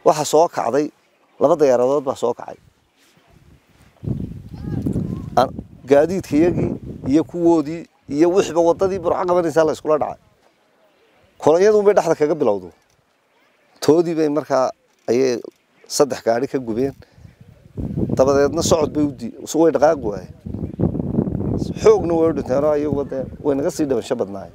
waxa soo kacday laba diyaaradood baa soo kacay Aan- gaadiidkayagii iyo kuwoodii iyo wixiiba wadadii burco qabanaysaa la iskula dhacay kolonyadu bay dhexda kaga bilowdo toodii bay markaa ayay saddex gaari ka gubeen dabadeedna socod bay udii way dhaqaaqi waayeen xoogna way u dhinteen oo iyaguba dee way naga sii dhimasho badnaayeen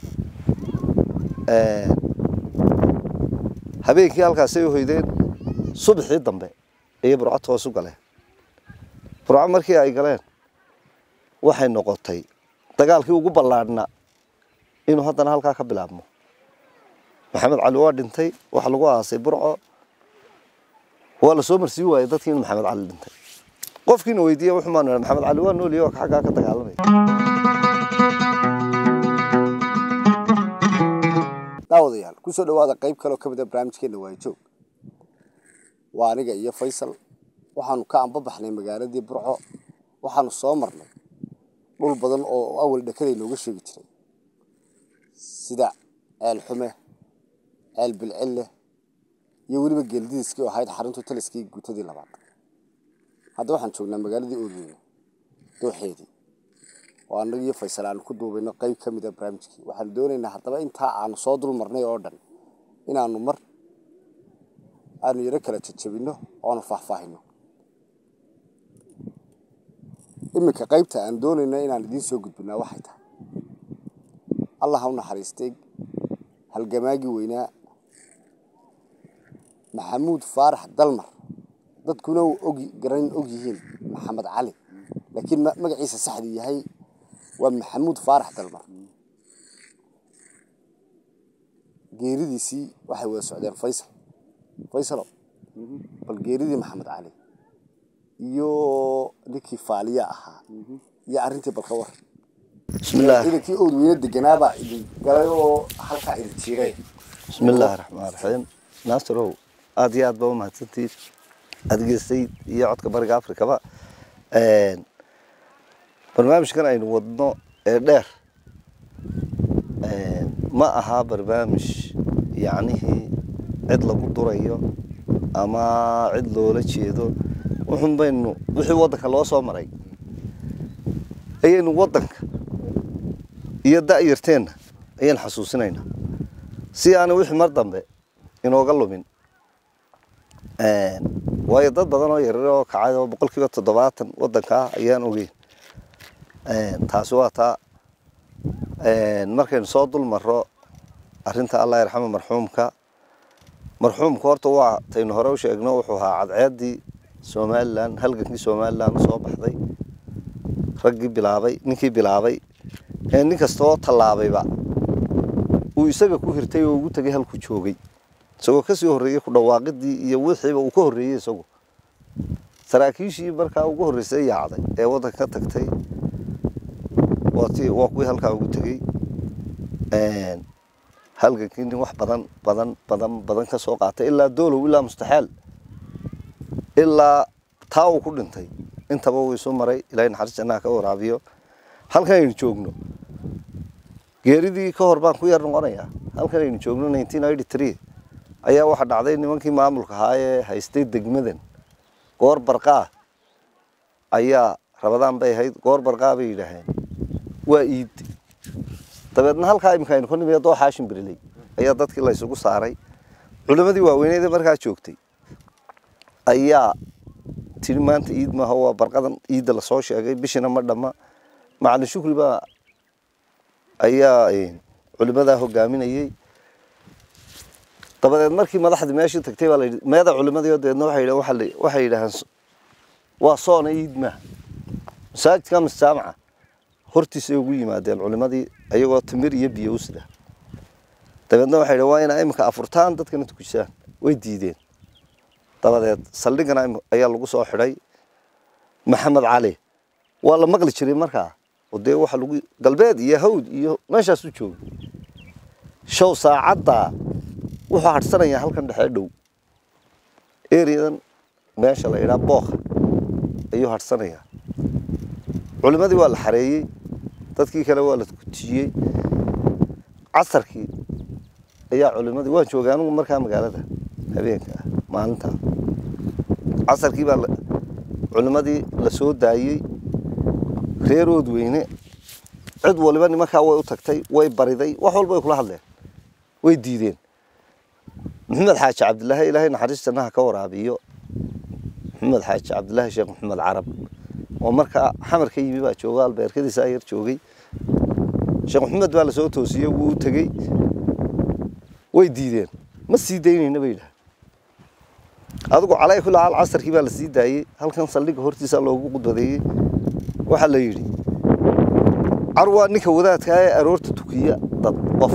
Een, habeenkii halkaasay u hoydeen subaxii dambe ayay burco toos u galeen burco markii ay galeen waxay noqotay dagaalkii ugu ballaadhnaa inuu haddana halkaa ka bilaabmo maxamed cali waa dhintay waxa lagu aasay burco waa la soo marsiin waayey dadkii in maxamed cali dhintay qofkiina weydiiya wuxuu maan maxamed cali waa nool yahay oo xaggaa ka dagaalamaya daawadayaal kusoo dhawaada qayb kaloo ka mid a barnaamijkeena waayajoog waa aniga iyo faysal waxaanu ka anbabaxnay magaaladii burco waxaanu soo marnay dhul badan oo awal dhakaday nooga sheegi jiray sida ceel xume ceel bilcille iyo weliba geeldidiskii oo ahayd xaruntu taliskii guutadii labaad hadda waxaan joognaa magaaladii oodweyne dooxeedii oo annaga iyo faysal aanu ku duubayno qayb ka mid a barnaamijkii waxaanu doonaynaa haddaba intaa aanu soo dul marnay oo dhan inaanu mar aanu yaro kala jajabinno oonu faahfaahino iminka qaybta aan doonayno inaan idiin soo gudbinaa waxay tahay allah ha u naxariistay halgamaagii weynaa maxamuud faarax dalmar dadkuna uu og garan og yihiin maxamed cali laakiin ma- magaciisa saxdii yahay waa maxamuud faarax dalmar geeridiisii waxay wada socdeen faysal faysalo bal geeridii maxamed cali iyo ninkii faaliya ahaa iyo arrintii balka war bismillaah ciidankii oodweyne deganaabaa idin galay oo halkaa idin jiiray bismillaahi raxmaan raxiim naasarow aad iyo aad baa u mahadsantiid adgeystay iyo codka bariga afrikaba Een, barnaamijkan aynu wadno ee dheer een, ma aha barnaamij yacnihii cid lagu durayo ama cid loola jeedo wuxun baynu wixii waddanka loo soo maray ayaynu waddanka iyo da'yarteenna ayaan xasuusinaynaa si aana wixii mar dambe inooga lumin Een, waayo dad badan oo yaryar oo kacay oo boqolkiiba toddobaatan waddanka ah ayaan ogeyn Een, taasi waa taa Een, markaynu soo dul marro arrinta allah yarxama marxuumka marxuumka horta waa taynu hore u sheegno wuxuu ahaa cadceeddii somalilan halgankii somalilan soo baxday raggii bilaabay ninkii bilaabay ee nin kasta oo tallaabayba uu isaga ku hirtay oo ugu tegay halkuu joogay isagoo kasii horreeyey ku dhawaaqidii iyo wixiiba uu ka horreeyey isagu saraakiishii markaa ugu horreysay yaacday ee waddanka ka tagtay waa tii waa kuwii halkaa ugu tegey Een, halgankii nin wax badan badan badan badan ka soo qaatay ilaa doolow ilaa mustaxaal ilaa taa uu ku dhintay intaba wuu isu maray ilaahay naxariis jannaha ka waraabiyo halkan aynu joogno geeridii ka hor baan ku yar noqonayaa halkan aynu joogno 1993 ayaa waxa dhacday nimankii maamulka ahaa ee haystay degmadan goor barqaa ayaa rabadaan bay ahayd goor barqaa bay yidhaaheen waa iid dabeedna halkaa iminka aynu ka nimid doo xaashin beriley ayaa dadkii la isugu saaray culimmadii waaweyneed ee markaa joogtay ayaa tiri maanta iid maaha waa barqadan iidda lasoo sheegay bishina ma dhamma macalin shukri baa ayaa eh, culimmadaa hogaaminayey dabadeed markii madaxdii meeshii tagtay baa la yidhi meeda culimadii oo dabeedna waxay yidhahan waxa la- waxay yidhaaheen "S- waa soona iid maaha masaajidka ama jaamaca hortiisay ugu yimaadeen culimadii ayagoo timir iyo biyo u sida dabeedna waxay yidhahen waa inaa iminka afurtaan dadkana tukisaan way diideen dabadeed saldhigana im- ayaa lagu soo xidhay maxamed cali waa la maqli jiray markaa oo dee waxa lagu galbeed iyo hawd iyo meeshaas u joogay show saacadda wuxuu hadhsanayaa halkan dhexee dhow eriyadan meesha la yidhaha bookha ayuu hadhsanayaa culimadii waa la xareeyey dadkii kale waa la kutijiyey casarkii ayaa culimadii waan joogay anigu markaa magaalada habeenka maalinta casarkii baa la- culimmadii la soo daayey reerood weyne cid waliba nimankaa way u tagtay way bariday wax walba way kula hadleen way diideen maxamed xaaji cabdilaahi ilaahay naxariis jannaha ka waraabiyo maxamed xaaji cabdilaahi sheekh maxamed carab oo markaa xamar ka yimi baa jooga albeerkadiisa ayar joogay sheekh maxamed baa lasoo toosiyey wuu u tegey way diideen ma sii daynayna bay yidhaha adigu calay kulli xaal casarkii baa la sii daayey halkan saldhigga hortiisa loogu qudbadeeyey waxaa la yidhi car waa ninka wadaadka ee aroorta tukiya dad qof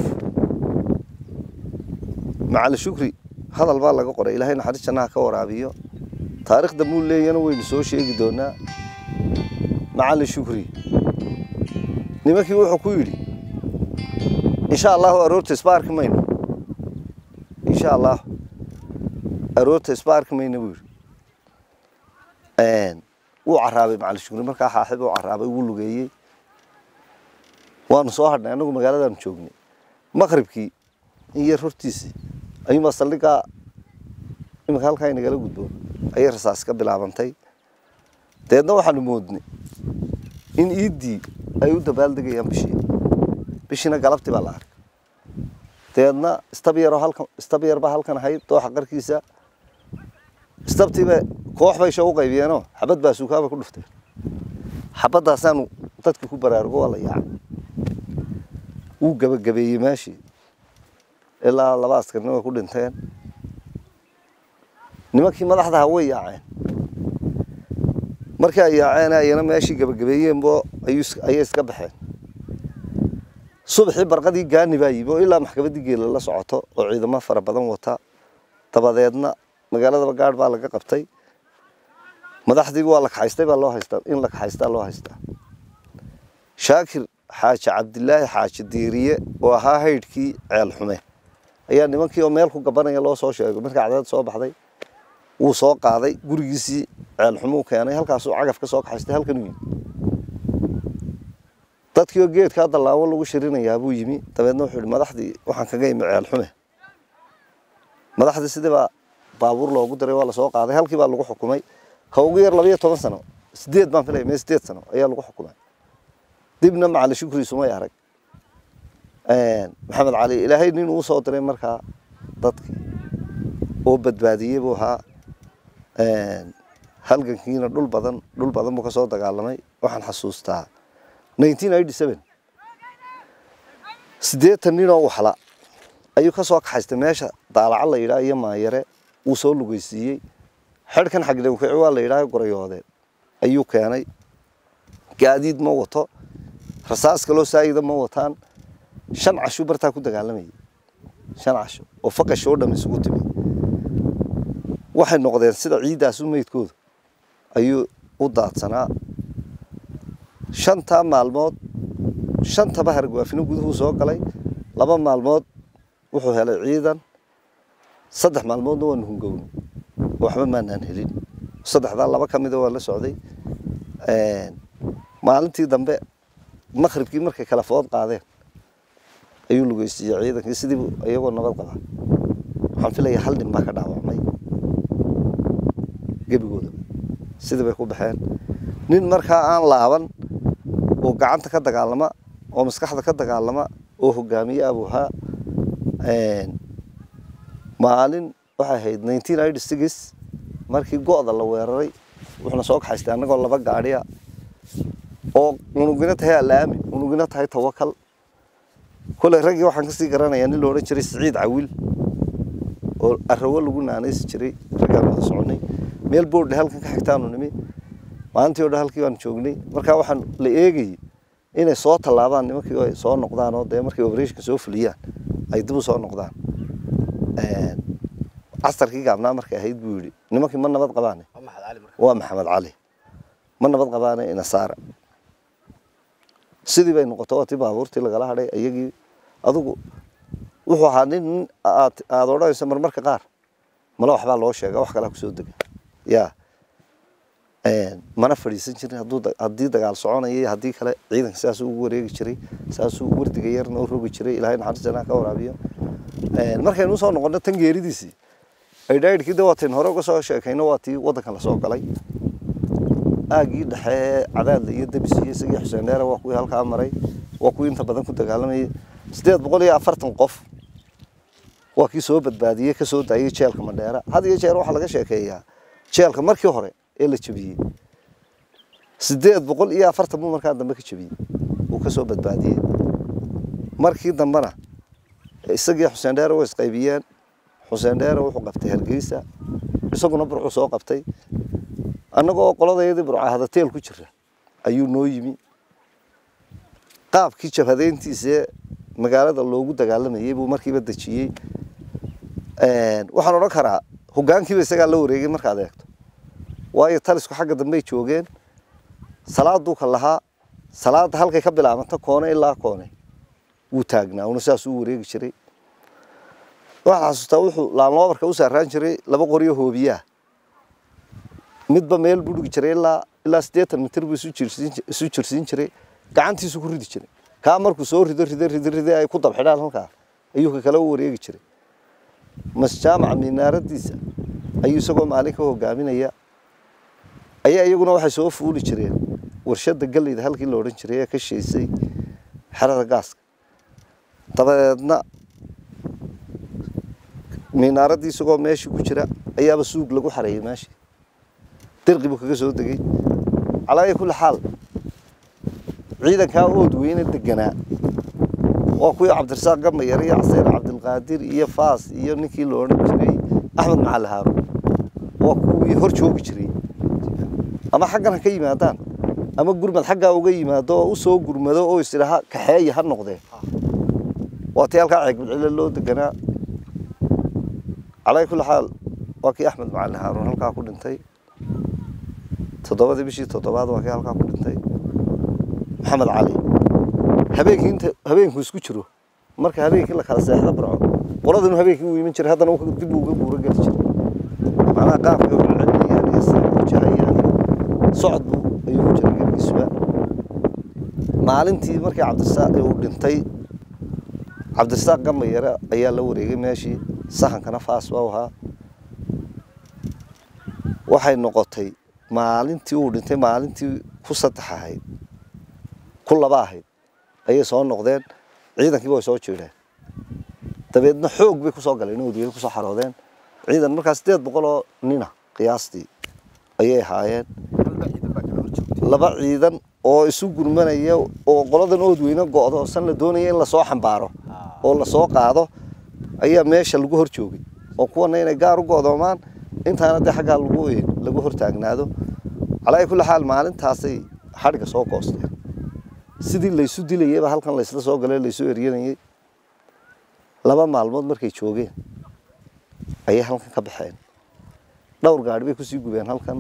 macali shukri hadal baa laga qoray ilaahay naxariis jannaha ka waraabiyo taariikhda muu leeyana waynu soo sheegi doonaa macali shukri nimankii wuxuu ku yidhi insha allahu aroorta isba arki mayno insha allah aroorta isba arki mayno buu yidhi wuu caraabay macali shukri markaa xaaxib uu caraabay wuu lugeeyey waanu soo hadhnay annagu magaaladaanu joognay maqribkii in yar hortiisii ayuunbaa saldhiggaa iminka halkaa inagala gudbo ayay rasaas ka bilaabantay dabeedna waxaanu moodnay in iiddii ay u dabaaldegayaan bishii bishiina galabtii baa la arkay dabeedna istab yaroo halkan istab yar baa halkan ahayd dooxa qarkiisa istabtiiba koox bay sha u qaybiyeenoo xabad baa suukaaba ku dhuftay xabadaasaanu dadkii ku baraarugo waa la yaacay wuu gabagabeeyey meeshii ilaa laba askarna way ku dhinteen nimankii madaxdaha way yaaceen markii ay yaaceen ayana meeshii gabagabeeyeenbo ayuu is- ayay iska baxeen subaxii barqadii gaani baa yimi oo ilaa maxkamaddii geela la socoto oo ciidamo fara badan wata dabadeedna magaaladaba gaadh baa laga qabtay madaxdii waa la kaxaystay baa loo haystaa in la kaxaystaa loo haystaa shaakir xaaji cabdilaahi xaaji diiriye oo ahaa haydhkii ceel xume ayaa nimankii oo meel ku gabanaya loo soo sheegay markii cadaalad soo baxday wuu soo qaaday gurigiisii ceel xumuu keenay halkaasuu cagaf ka soo kaxaystay halkan uu yimi dadkii oo geedkaa dallaawo lagu shirinayaa buu yimi dabeedna wuxuu yihi madaxdii waxaan kaga imi ceel xume madaxdii sidii baa baabuur loogu diray waa lasoo qaaday halkii baa lagu xukumay ka ugu yar labayo toban sano sideed baan filaya mee sideed sano ayaa lagu xukumay dibna macali shukri sumay arag maxamed cali ilaahay nin uu soo diray markaa dadkii oo badbaadiyey buu ahaa halgankiina dhul badan dhul badan buu ka soo dagaalamay waxaan xasuustaa nineteen eighty seven siddeetan nin oo waxla ayuu ka soo kaxaystay meesha daalaca la yidhaha iyo maayare wuu soo lugeysiiyey xedhkan xagdhawkici waa la yidhaha gorayoodeen ayuu keenay gaadiid ma wato rasaas kaloo saayida ma wataan shan cashu bartaa ku dagaalamayay shan casho oo faqash oo dham isugu timi waxay noqdeen sida ciiddaasu meydkooda ayuu u daadsanaa shantaa maalmood shantaba hargwaafino guduhuu soo galay laba maalmood wuxuu helay ciidan saddex maalmoodna waanu hungownay waxba maanaan helin saddexdaa laba ka mida waa la socday maalintii dambe maqribkii markay kala food qaadeen ayuu lugeysiiyey ciidankii sidii iyagoo nabad qabaa waxaan filaya hal nin baa ka dhaawacmay gebigooda sidii bay ku baxeen nin markaa aan laaban oo gacanta ka dagaalama oo maskaxda ka dagaalama oo hogaamiye abuu ahaa maalin waxay ahayd nineteen eighty six markii go'da la weeraray wuxuuna soo kaxaystay annagoo laba gaadhiya oo unugina tahay alaami unugina tahay tawakal koley raggii waxaan kasii garanayaa nin la odhan jiray siciid cawil oo arawo lagu naanaysi jiray raggaan wada soconay meel boordhe halkan ka xigtaanu nimi maalintii o dhan halkii baanu joognay markaa waxaan la eegayay inay soo tallaabaan nimankii ay soo noqdaan oo dee markay operation soo fuliyaan ay dib u soo noqdaan casarkii gaabnaa markay ahayd buu yidhi nimankii ma nabad qabaane waa maxamed cali ma nabad qabaane inasaara sidii bay noqoto oo tii baabuurtii lagala hadhay iyagii adugu wuxuu ahaa nin aad aada odhanayso marmarka qaar male waxbaa loo sheega wax kalaa kusoo dega yaa mana fadhiisan jirin hadduu haddii dagaal soconaya iyo haddii kale ciidanka sidaasuu ugu wareegi jiray saasuu wardiga yarna u rogi jiray ilaahay naxariis janaa ka waraabiyo markaynu usoo noqono tan geeridiisii aydhaidhkii de waatiin hore uga soo sheekayno waa tii waddankan lasoo galay aagii dhexe cadaadla iyo debis iyo isagii xuseen dheere waa kuwii halkaa maray waa kuwii inta badan ku dagaalamayay siddeed boqol iyo afartan qof waa kii soo badbaadiyey ka soo daayey jeelka madheera had iyo jeer waxaa laga sheekeeyaa jeelka markii hore ee la jebiyey siddeed boqol iyo afartan buu markaa dambe ka jebiyey uu ka soo badbaadiyey markii dambena isagii xuseen dheere way isqaybiyeen xuseen dheere wuxuu qabtay hargeysa isaguna burcuu soo qabtay annagoo qoladayadii burca hadateel ku jira ayuu noo yimi qaabkii jabhadeyntiisee magaalada loogu dagaalamayey buu markiiba dejiyey waxaan odhan karaa hogaankiiba isagaa la wareegay markaad eegto waayo talisku xagga dambey joogeen salaaduu ka lahaa salaada halkay ka bilaabanta koone ilaa koone wuu taagnaa una saas u wareegi jiray waxaad xasuustaa wuxuu laanloobarka u saaraan jiray laba qoryo hoobiyaa midba meel buu dhigi jiray ilaa ilaa siddeetan mitir buu isu jirsiin jiray gacantiisu ku ridi jiray kaa markuu soo rido rido rido rido ay ku dabxidhaan halkaa ayuu ka kale u wareegi jiray masjaamaca minaaradiisa ayuu isagoo maalin ka hogaaminaya ayaa iyaguna waxay soo fuuli jireen warshada galleyda halkii la odhan jiray ee ka sheysay xerada gaaska dabadeedna minaaraddii isagoo meeshii ku jira ayaaba suug lagu xareeyey meeshii dirqi buu kaga soo degey calaayi kulli xaal ciidankaa ood weyne deganaa waa kuwii cabdirasaaq gamayar iyo caseer cabdilqaadir iyo faas iyo ninkii la odhan jiray axmed macali haaruun waa kuwii hor joogi jiray ama xaggan ha ka yimaadaan ama gurmad xaggaa uga yimaado oo usoo gurmado oo isdhaha kaxeeya ha noqdeen waa tii halkaa ceegbadcile loo deganaa calaa kulli xaal waa kii axmed macali haaruun halkaa ku dhintay toddobadii bishii toddobaad waa kii halkaa ku dhintay maxamed cali habeenkii inta habeenku isku jiro marka habeenkii la kala seexdo barco qoladanu habeenkii uu iman jiray haddana dib uu uga guuro geli jiray macnaha qaabka u celinayaan iyo sida u jahayaan socod buu ayuu ku jiray gebigiisuba maalintii markii cabdirasaaq uu dhintay cabdirasaaq gamayare ayaa la wareegay meeshii sahankana faas baa ahaa waxay noqotay maalintii uu dhintay maalintii ku saddex ahayd ku laba ahayd ayay soo noqdeen ciidankiiba way soo jiidheen dabeedna xoog bay kusoo galeen oodweyne kusoo xaroodeen ciidan markaa siddeed boqol oo nina qiyaastii ayay ahaayeen laba ciidan oo isu gurmanaya oo qoladan oodweyne go'do san la doonaya in lasoo xambaaro oo lasoo qaado ayaa meesha lagu hor joogay oo kuwana inay gaar u go'doomaan intaana dee xaggaa lagu lagu hor taagnaado calaa kulli xaal maalintaasay xadhigga soo goosteen sidii laysu dilayeyba halkan laysla soo galay laysu eryanayey laba maalmood markay joogeen ayay halkan ka baxeen dhowr gaadhi bay kusii gubeen halkan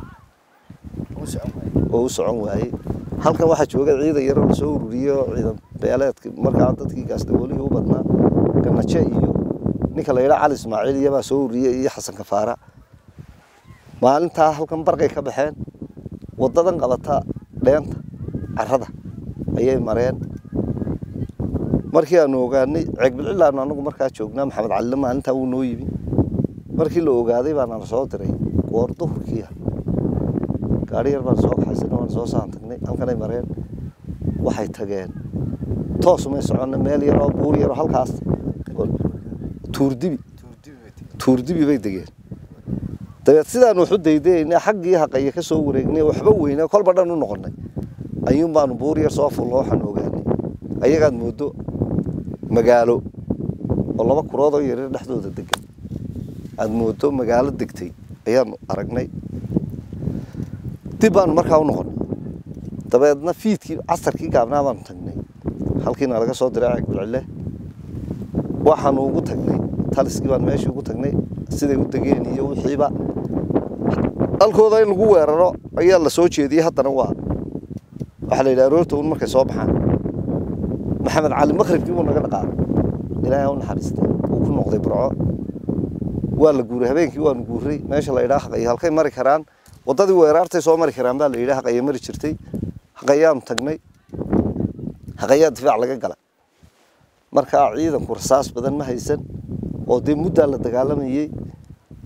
oo u socon waayey halkan waxaa jooga ciidan yaroo lasoo ururiyey oo ciidan beeleedka markaa dadkii gaasdaboolihii u badnaa ganaje iyo ninka la yidhaha cali ismaaciil iyabaa soo ururiyey iyo xasan kafaara maalintaa halkan barqay ka baxeen waddadan qabata dheenta carrada ayay mareen markii aanu ogaanay ceegbilcilaanu anagu markaa joognaa maxamed calile maalintaa wuu noo yimi markii la ogaaday baana la soo diray goor duhurkiia gaari yar baan soo kaxaysanay waan soo saan tagnay halkanay mareen waxay tageen toosumay soconna meel yaroo buur yaroo halkaas tuurdibi tuurdibi bay degeen dabeed sidaanu waxu daydayna xaggii haqaya ka soo wareegnay waxba weyna kolba dhan u noqonnay ayuun baanu buur yar soo fulno waxaan ogaanay ayagaad moodo magaalo oo laba kurood oo yaryar dhexdooda degan aada moodo magaalo degtay ayaanu aragnay dib baanu markaa u noqonnay dabeedna fiidkii casarkii gaabnaa baanu tagnay halkiina laga soo diray ceegbulcile waxaanu ugu tagnay taliskii baan meeshii ugu tagnay siday u degeen iyo wixiiba halkooda in lagu weeraro ayaa la soo jeediyey haddana waa waxaa la yidhaha aroorta un markay soo baxaan maxamed cali maqribkii buu naga dhaqaaqay ilaahay ha u naxariistay wuu ku noqday burco waa la guuray habeenkii waanu guuray meesha la yidhaha haqayo halkay mari karaan waddadii weeraartay soo mari karaan baa la yidhaha haqayo mari jirtay haqayaanu tagnay haqayaa difaac laga gala markaa ciidanku rasaas badan ma haysan oo dee muddaa la dagaalamayey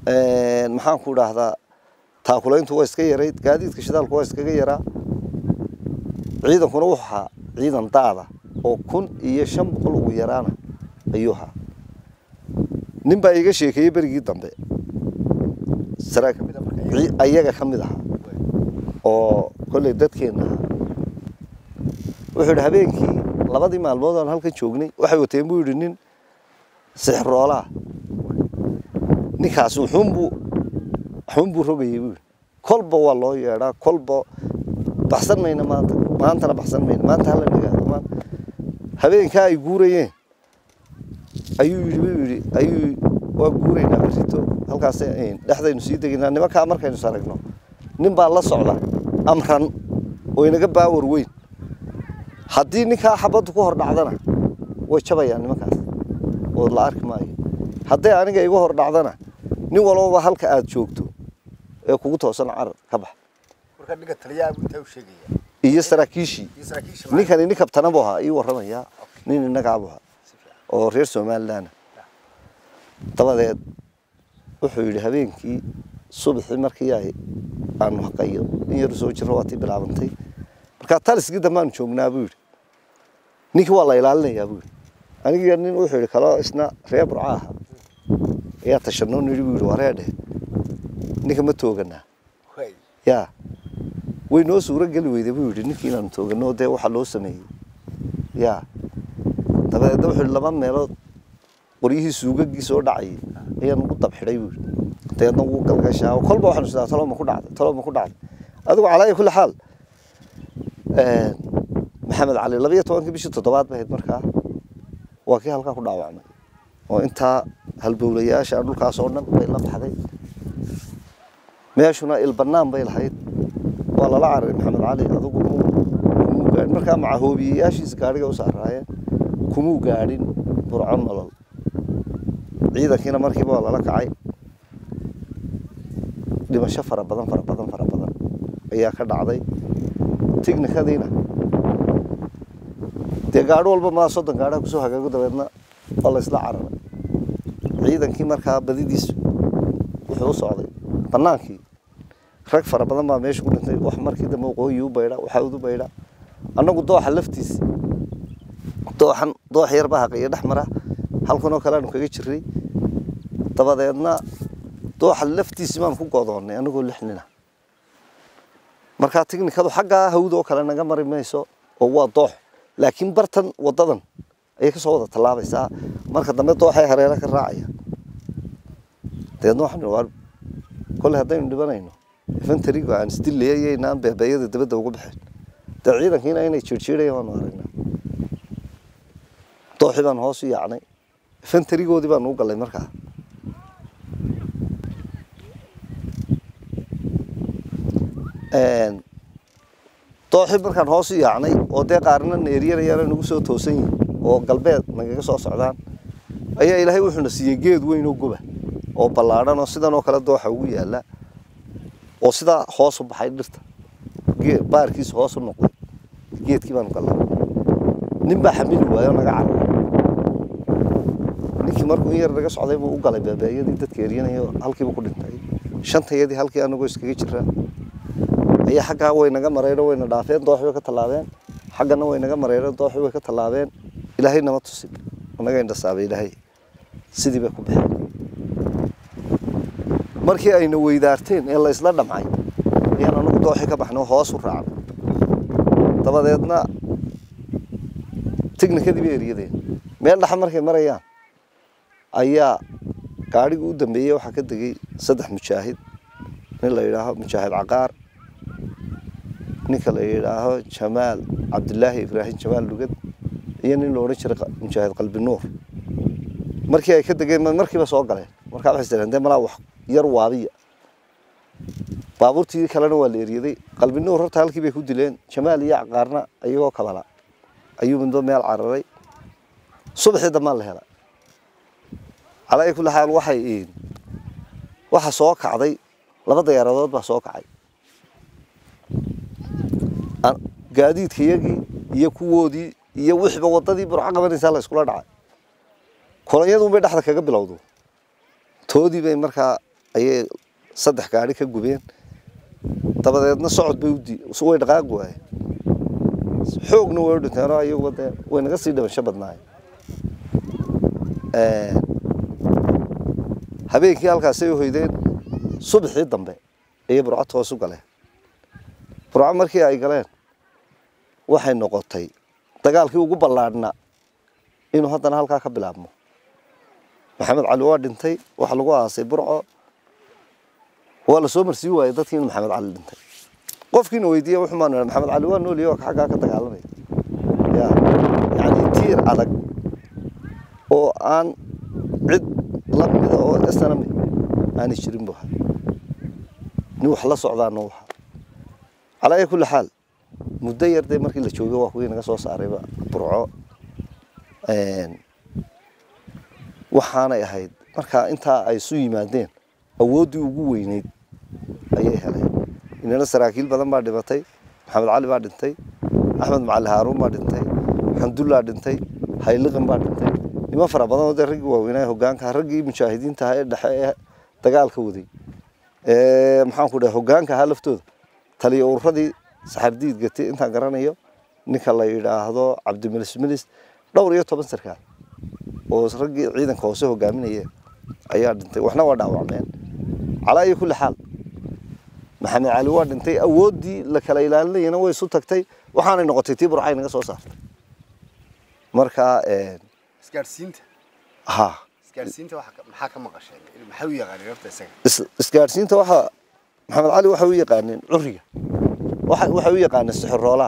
maxaan ku dhahdaa taakulayntu waa iska yarayd gaadiidka shidaalku waa iskaga yaraa ciidankuna wuxuu ahaa ciidan daada oo kun iyo shan boqol ugu yaraana ayuu ahaa nin baa iiga sheekeeyey berigii dambe saraa ayaga ka mid ahaa oo kolley dadkeenna ahaa wuxuu yidhi habeenkii labadii maalmood aan halkan joognay waxay wateen buu yidhi nin sixroolaa ninkaas wuxuunbuu waxuunbuu rogayay buu yidhi kolba waa loo yeedhaa kolba baxsan mayna maanta maantana baxsan mayna maanta hala nagaado maanta habeenkaa ay guurayeen ayuu yidhi buu yidhi ayuu waa guuraynaa berrito halkaas dhexdaynu sii degaynaa nimankaa markaynu is aragno nin baa la socda amran oo inaga baawar weyn haddii ninkaa xabaddu ku hor dhacdana way jabayaan nimankaas oo la arki maayo hadday aniga igu hor dhacdana nin walbaba halka aad joogto ee kugu toosan carar ka bax marka ninka taliyaha intaa u sheegaya iyo saraakiishii iyo saraakiisha ninkani nin kabtana buu ahaa ii warramayaa nin innagaa buu ahaa oo reer somaliland dabadeed wuxuu yidhi habeenkii subaxii markii ay aanu haqayo in yaru soo jirro waatii bilaabantay markaa taliskii dambaanu joognaa buu yidhi ninkii waa la ilaalinayaa buu yidhi anigiyo nin wuxuu yidhi kaloo isna reer burca aha ayaa tashanoo nidhi buu yidhi waa reer dheh ninka ma tooganaa yaa way noo suuro geli weyday buu yidhi ninkii inaanu toogano dee waxa loo sameeyey yaa dabadeedna wuxuu yidhi laba meelood qoryihii suugagii soo dhacayay ayaan ugu dabxidhay buu yidhi dabeedna wuu galgashaa kolba waxaanu sidaa talo ma ku dhacday talo ma ku dhacday adigu calaa kulli xaal maxamed cali laba iyo tobankii bishii toddobaad bay ahayd markaa waa kii halkaa ku dhaawacmay oo intaa halbowlayaasha dhulkaas oo dhan bay la baxday meeshuna ilbanaan bay lahayd waa lala cararay maxamed cali adigu kumuu gaadhin markaa macahoobiyeyaashiisa gaadhiga u saaraayeen kumuu gaadhin burco nolol ciidankiina markiiba waa lala kacay dhimasho fara badan fara badan fara badan ayaa ka dhacday tignikadiina dee gaadho walba maa soddon gaadhaha kusoo hagaago dabeedna waa la isla cararay ciidankii markaa badidiisu wuxuu u socday bannaankii rag fara badan baa meesha ku dhintay wax markii dambe waqooyi u baydha waxaud u baydha annagu dooxa laftiisi dooxan doox yar baa haqaya dhex mara halkanoo kale aanu kaga jiray dabadeedna dooxa laftiisi baan ku godoonnay annagoo lix nina markaa tignikadu xaggaa hawd oo kale naga mari mayso oo waa doox laakiin bartan wadadan ayay ka soo wada tallaabaysaa marka dambe dooxay hareera ka raacaya dabeedna waxaan waa kolley haddaynu dhibanayno infantariga aan isdillayaynaan beebeeyada dabadda uga baxeen dee ciidankiina inay jiirjiirayaan waanu aragnaa dooxii baan hoos u yaacnay infantarigoodii baan u gallay markaa dooxii markaan hoos u yaacnay oo dee qaarna neeryanayaan nagu soo toosan yihin oo galbeed nagaga soo socdaan ayaa ilaahay wuxuuna siiyey geed weyn oo goba oo ballaadhan oo sidan oo kale dooxa ugu yaalla oo sidaa hoos u baxay dhirta baarkiisa hoos u noqday geedkii baanu gallay nin baa xamili waayo naga cararay ninkii markuu in yar naga socday buu u galay beebeeyadii dadka eryanayo halkiiba ku dhintay shantayadii halkii anagoo iskaga jiraa ayaa xaggaa way naga marayno wayna dhaafeen dooxi way ka tallaabeen xaggana way naga marayeen dooxi way ka tallaabeen ilaahay nama tusin naga indhasaabay ilaahay sidii bay ku baxeen markii ayna weydaarteen ee la isla dhamcay ayaan anagu dooxi ka baxnay oo hoos u raacnay dabadeedna tignikadii bay eryadeen meel dhaxa markay marayaan ayaa gaadhigii u dambeeyey waxaa ka degay saddex mujaahid nin la yidhaaho mujaahid caqaar ninka la yidhaaho jamaal cabdilaahi ibraahim jamaal lugad iyo nin la odhan jiray mujaahid qalbi nuur markii ay ka degeen markiiba soo galeen markaa waxay istireen dee malaa wax yar waabiya baabuurtii kalena waa la eryaday qalbi nuur horta halkii bay ku dileen jamaal iyo caqaarna iyagoo kabala ayuu midba meel cararay subaxii dambaan la helay calaa kulli xaal waxay waxa soo kacday laba diyaaradood baa soo kacay gaadiidkayagii iyo kuwoodii iyo wixiiba wadadii burco qabanaysaa la iskula dhacay kolonyadun bay dhexda kaga bilowdo toodii bay markaa ayay saddex gaari ka gubeen dabadeedna socod bay udii way dhaqaaqi waayeen xoogna way u dhinteenoo ayaguba dee way naga sii dhimasho badnaayeen habeenkii halkaasay u hoydeen subaxii dambe ayay burco toos u galeen burco markii ay galeen waxay noqotay dagaalkii ugu ballaadhnaa inuu haddana halkaa ka bilaabmo maxamed cali waa dhintay waxa lagu aasay burco waa la soo marsiin waayey dadkii inuu maxamed cali dhintay qofkiina weydiiya wuxuu maan maxamed cali waa nooliyay oo xaggaa ka dagaalamaya ya yani tiir adag oo aan cid la mida oo snami aanay jirin buu ahaa nin wax la socdaana u ahaa calaa ay kulli xaal muddo yar dee markii la joogay waa kuwii naga soo saarayba burco waxaanay ahayd markaa intaa ay isu yimaadeen awooddii ugu weyneyd ayay heleen inana saraakiil badan baa dhimatay maxamed cali baa dhintay axmed macali haaruun baa dhintay xamdullaa dhintay hayliqin baa dhintay niman fara badan oo dee raggii waaweynaa hogaanka raggii mujaahidiinta ahaa ee dhexe ee dagaalka waday maxaanku dhahay hogaanka ahaa laftooda taliya ururadii saxardiid gatay intaan garanayo ninka la yidhaahdo cabdimilis milis dhowr iyo toban sarkaal oo raggii ciidanka hoose hogaaminaya ayaa dhintay waxna waa dhaawacmeen calaa iyo kulli xaal maxamed cali waa dhintay awooddii la kala ilaalinayana way isu tagtay waxaanay noqotay tii burcay naga soo saartay marka isgaadhsiinta ha isgaadhsiinta maxaa ka maqasheen maxay u yaqaaneen horta isaga is- isgaadhsiinta waxa maxamed cali waxay u yaqaaneen curiga waxa waxay u yaqaaneen sixiroolaha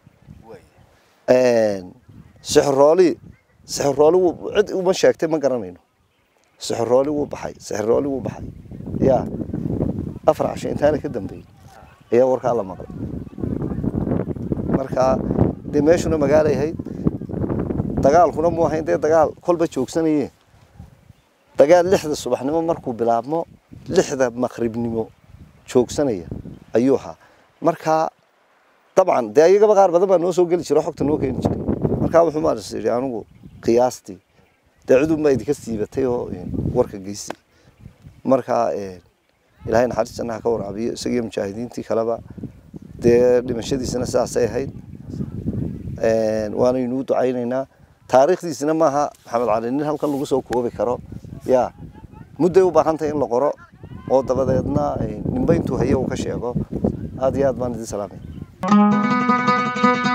sixiroolii sixirooli wuu cid uma sheegtay ma garanayno sixirooli wuu baxay sixirooli wuu baxay yaa afar casho intaana ka dambeeyey ayaa warkaa la maqlay marka dee meeshuna magaalay ahayd dagaalkuna mu ahayn dee dagaal kolba joogsanayeen dagaal lixda subaxnimo markuu bilaabmo lixda maqribnimo joogsanaya ayuu ahaa marka dabcan dee ayagaba qaar badan baa noo soo geli jira oo xogta noo keeni jiray markaa wuxuu maaras yidhi anigu qiyaastii dee cudunbaa idinka siibatay oo warka geysay marka ilaahay naxariis jannaha ka waraabiyo isagiyo mujaahidiintii kaleba dee dhimashadiisana sidaasay ahayd waanaynuu ducaynaynaa taariikhdiisina maaha maxamed cali nin halkan lagu soo koobi karo ya mudday u baahan tahay in la qoro oo dabadeedna ninba intuu haye uu ka sheego aad iyo aad baan idin salaamay